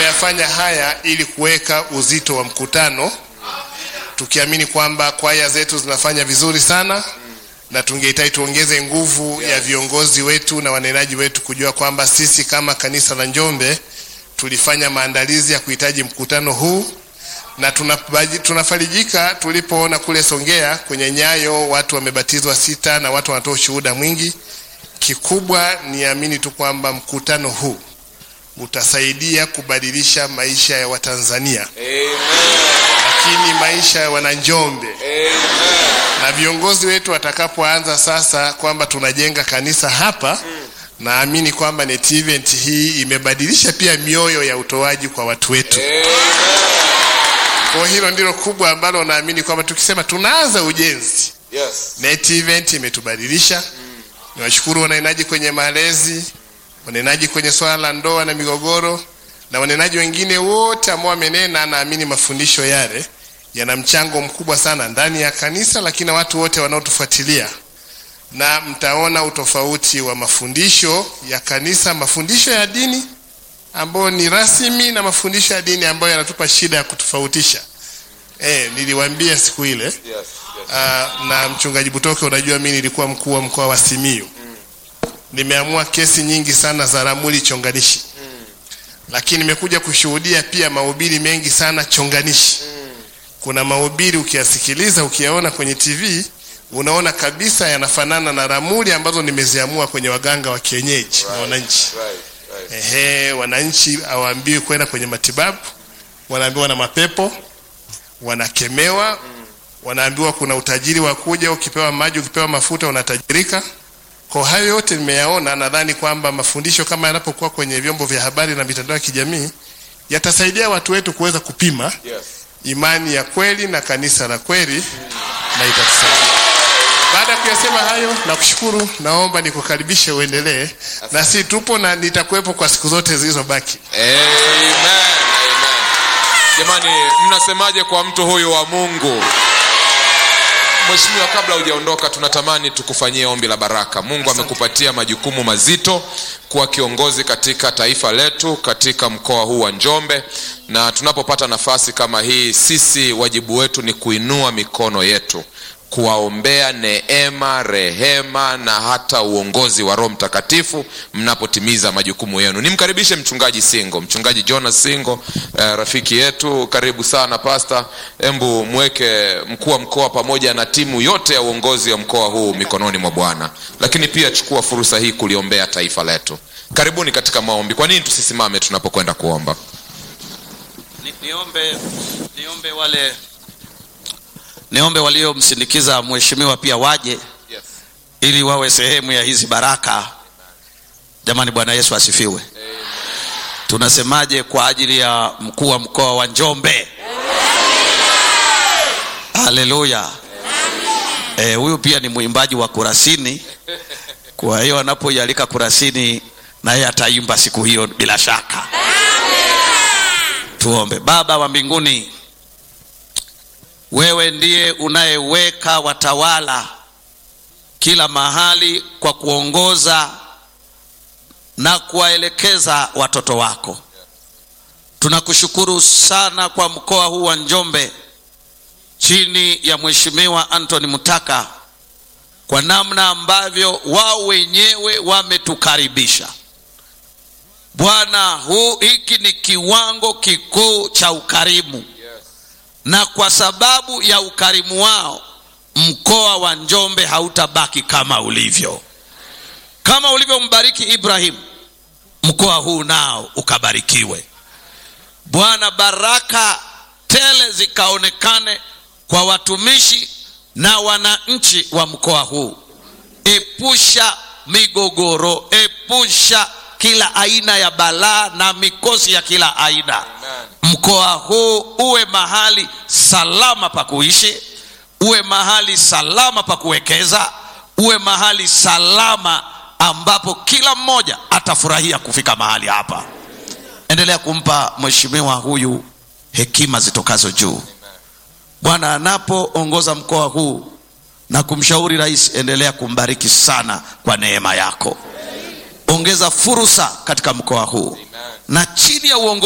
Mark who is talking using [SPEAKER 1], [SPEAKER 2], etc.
[SPEAKER 1] tumeyafanya haya ili kuweka uzito wa mkutano, tukiamini kwamba kwaya zetu zinafanya vizuri sana na tungehitaji tuongeze nguvu ya viongozi wetu na wanenaji wetu kujua kwamba sisi kama kanisa la Njombe tulifanya maandalizi ya kuhitaji mkutano huu na tunabaji- tunafarijika tulipoona kule Songea kwenye Nyayo watu wamebatizwa sita na watu wanatoa ushuhuda mwingi. Kikubwa niamini tu kwamba mkutano huu utasaidia kubadilisha maisha ya Watanzania, lakini maisha ya Wananjombe na viongozi wetu watakapoanza sasa kwamba tunajenga kanisa hapa, naamini kwamba net event hii imebadilisha pia mioyo ya utoaji kwa watu wetu. Kwa hilo ndilo kubwa ambalo naamini kwamba tukisema tunaanza ujenzi,
[SPEAKER 2] Yes.
[SPEAKER 1] net event imetubadilisha. Niwashukuru wanenaji kwenye malezi, wanenaji kwenye swala la ndoa na migogoro, na wanenaji wengine wote ambao wamenena. Naamini mafundisho yale yana mchango mkubwa sana ndani ya kanisa, lakini na watu wote wanaotufuatilia, na mtaona utofauti wa mafundisho ya kanisa, mafundisho ya dini ambayo ni rasmi na mafundisho ya dini ambayo yanatupa shida ya kutofautisha. Eh, niliwaambia siku ile
[SPEAKER 2] Yes. Yes.
[SPEAKER 1] Ah, na mchungaji Butoke, unajua mimi nilikuwa mkuu wa mkoa wa Simiyu. Nimeamua kesi nyingi sana za ramuli chonganishi, lakini nimekuja kushuhudia pia mahubiri mengi sana chonganishi. Kuna mahubiri ukiyasikiliza, ukiyaona kwenye TV unaona kabisa yanafanana na ramuli ambazo nimeziamua kwenye waganga wa kienyeji na wananchi.
[SPEAKER 2] Right. Right.
[SPEAKER 1] Ehe, wananchi hawaambiwi kwenda kwenye matibabu, wanaambiwa na mapepo, wanakemewa, wanaambiwa kuna utajiri wa kuja, ukipewa maji, ukipewa mafuta unatajirika. Kwa hayo yote nimeyaona, nadhani kwamba mafundisho kama yanapokuwa kwenye vyombo vya habari na mitandao ya kijamii yatasaidia watu wetu kuweza kupima
[SPEAKER 2] Yes.
[SPEAKER 1] imani ya kweli na kanisa la kweli na itatusaidia. Baada ya kuyasema hayo, nakushukuru, naomba nikukaribishe uendelee, na si tupo na nitakuwepo kwa siku zote zilizobaki.
[SPEAKER 2] Amen. Amen. Jamani, mnasemaje kwa mtu huyu wa Mungu? Mheshimiwa, kabla hujaondoka, tunatamani tukufanyie ombi la baraka. Mungu amekupatia majukumu mazito kuwa kiongozi katika taifa letu, katika mkoa huu wa Njombe, na tunapopata nafasi kama hii, sisi wajibu wetu ni kuinua mikono yetu kuwaombea neema, rehema na hata uongozi wa Roho Mtakatifu mnapotimiza majukumu yenu. Nimkaribishe mchungaji Singo, mchungaji Jonas Singo, eh, rafiki yetu. Karibu sana pasta. Embu mweke mkuu wa mkoa pamoja na timu yote ya uongozi wa mkoa huu mikononi mwa Bwana, lakini pia chukua fursa hii kuliombea taifa letu. Karibuni katika maombi. Kwa nini tusisimame tunapokwenda kuomba?
[SPEAKER 3] Ni, niombe niombe wale niombe waliomsindikiza mheshimiwa pia waje
[SPEAKER 2] Yes.
[SPEAKER 3] ili wawe sehemu ya hizi baraka. Jamani, Bwana Yesu asifiwe. Tunasemaje kwa ajili ya mkuu wa mkoa wa Njombe? Haleluya. Eh, huyu pia ni mwimbaji wa Kurasini, kwa hiyo anapoialika Kurasini naye ataimba siku hiyo bila shaka. Tuombe. Baba wa mbinguni, wewe ndiye unayeweka watawala kila mahali kwa kuongoza na kuwaelekeza watoto wako. Tunakushukuru sana kwa mkoa huu wa Njombe chini ya Mheshimiwa Anthony Mutaka kwa namna ambavyo wao wenyewe wametukaribisha. Bwana, huu hiki ni kiwango kikuu cha ukarimu, na kwa sababu ya ukarimu wao mkoa wa Njombe hautabaki kama ulivyo. Kama ulivyombariki Ibrahim, mkoa huu nao ukabarikiwe. Bwana, baraka tele zikaonekane kwa watumishi na wananchi wa mkoa huu. Epusha migogoro, epusha kila aina ya balaa na mikosi ya kila aina. Mkoa huu uwe mahali salama pa kuishi, uwe mahali salama pa kuwekeza, uwe mahali salama ambapo kila mmoja atafurahia kufika mahali hapa. Endelea kumpa mheshimiwa huyu hekima zitokazo juu. Bwana anapoongoza mkoa huu na kumshauri rais, endelea kumbariki sana kwa neema yako. Ongeza fursa katika mkoa huu na chini ya uongozi